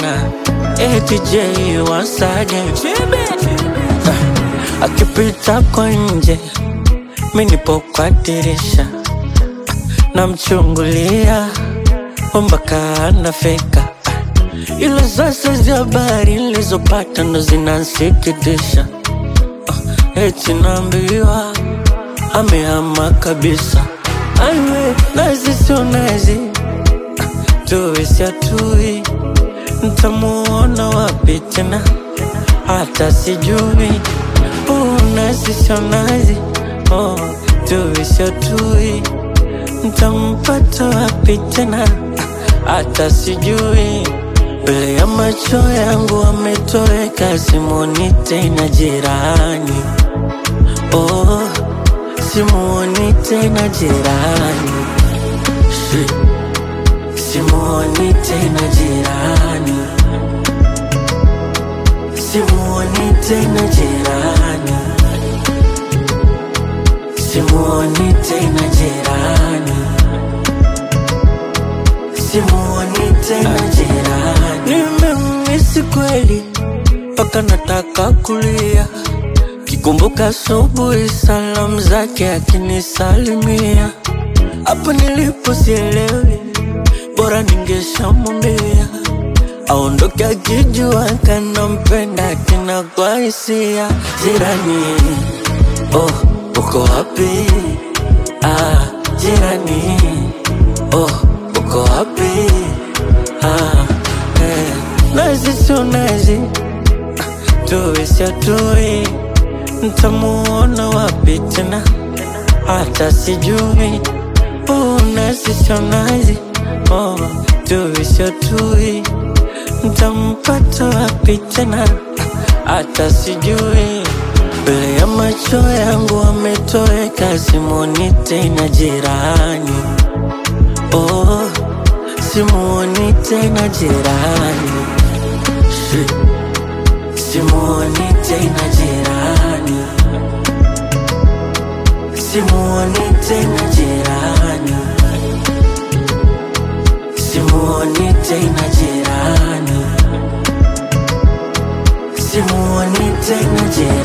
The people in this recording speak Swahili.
tena ATJ wasaje Ah, akipita kwa nje mi nipo kwa dirisha namchungulia mpaka anafika Ah, ila sasa zi habari nilizopata ndo zinansikitisha Ah, eti naambiwa amehama kabisa aiwe nazi sio nazi tuwe siatui ntamuona wapi tena hata sijui uh, nazi sio nazi oh, tuwe siatui ntampata wapi tena hata sijui mbele ya macho yangu ametoweka simuoni tena jirani oh, simuoni tena jirani Shit. Simuoni tena jirani, simuoni tena jirani, simuoni tena jirani, simuoni tena jirani. Nimemisi kweli mpaka nataka kulia, kikumbuka asubuhi salamu zake akinisalimia, hapo nilipo sielewi bora ningeshamwambia aondoke akijua kanampenda tena kwa hisia. Jirani, oh, uko wapi? Ah, jirani, oh, uko wapi? Ah, eh, nazi sio nazi, tuwe siatui, ntamuona wapi tena? Hata sijui, oh, nazi sio nazi oh, tuwe sio tui, ntampata wapi tena? Hata sijui, mbele ya macho yangu ametoweka, simuoni tena jirani. Oh, simuoni tena jirani, Shit. simuoni tena jirani, simuoni tena jirani. Simuoni tena jirani, simuoni tena jirani.